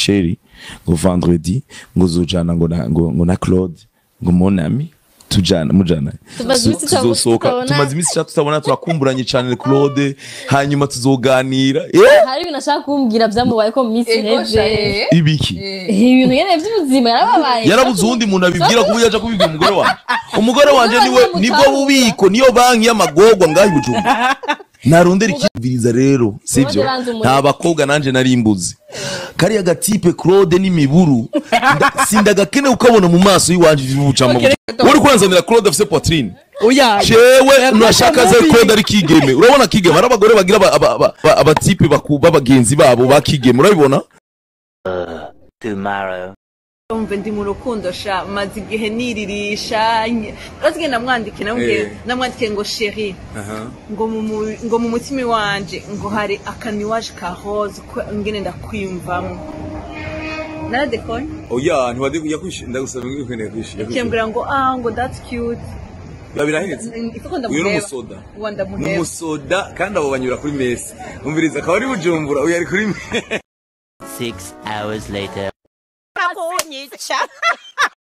sheri ngo vendredi ngo uzojana ngo na, ngo, ngo na claude ngo monami tujana mujana Tumaze Tu- iminsi tutabona- tuzosohoka tutabona- tumaze iminsi itatu tutabona turakumburanye cyane claude hanyuma tuzoganira eh hari ibintu ashaka kumbwira byamubaye ko mu minsi Ego iheze shaye. ibiki ibintu nyene by'ubuzima yarababaye yarabuze uwundi muntu abibwira kuburyo aja kubibwira umugore wanje umugore wanje niwe Umugore nibwo wamutahura. bubiko niyo banki y'amagorwa ngaho i bujumbura narondera ikibwiriza rero sivyo Claude ranze umuriro. nta bakobwa nanje nari mbuzi kariya gatipe claude n'imiburu nda- sindagakene ukabona mu maso y'iwanje bibucamo uri kuranzanira claude afise poitrine oya jewe nashaka ze mubi. claude ari kigeme urabona kigeme hari abagore bagira aba- aba- aba- aba- abatipe baku- b'abagenzi babo ba kigeme urabibona tomorrow. umve ndi mu rukundo sha maze igihe niririsha razwe namwandikiye namubwiye Eh. namwandikiye ngo sheri ngo mu mu- ngo mu mutima wanje ngo hari akaniwaje ka rose ko ngene ndakwiyumvamo naradekone oya ntiwadekuye kwishyura ndagusaba ngo ukeneye kwishyura kembwira ngo ah ngo that's cute birahetse ifoko uyu ni ndamuheba umusoda uwa ni ndamuheba umusoda kandi abo banyura kuri mesi umviriza akaba ari bujumbura uyu ari kuri mesi Six hours later. kunyica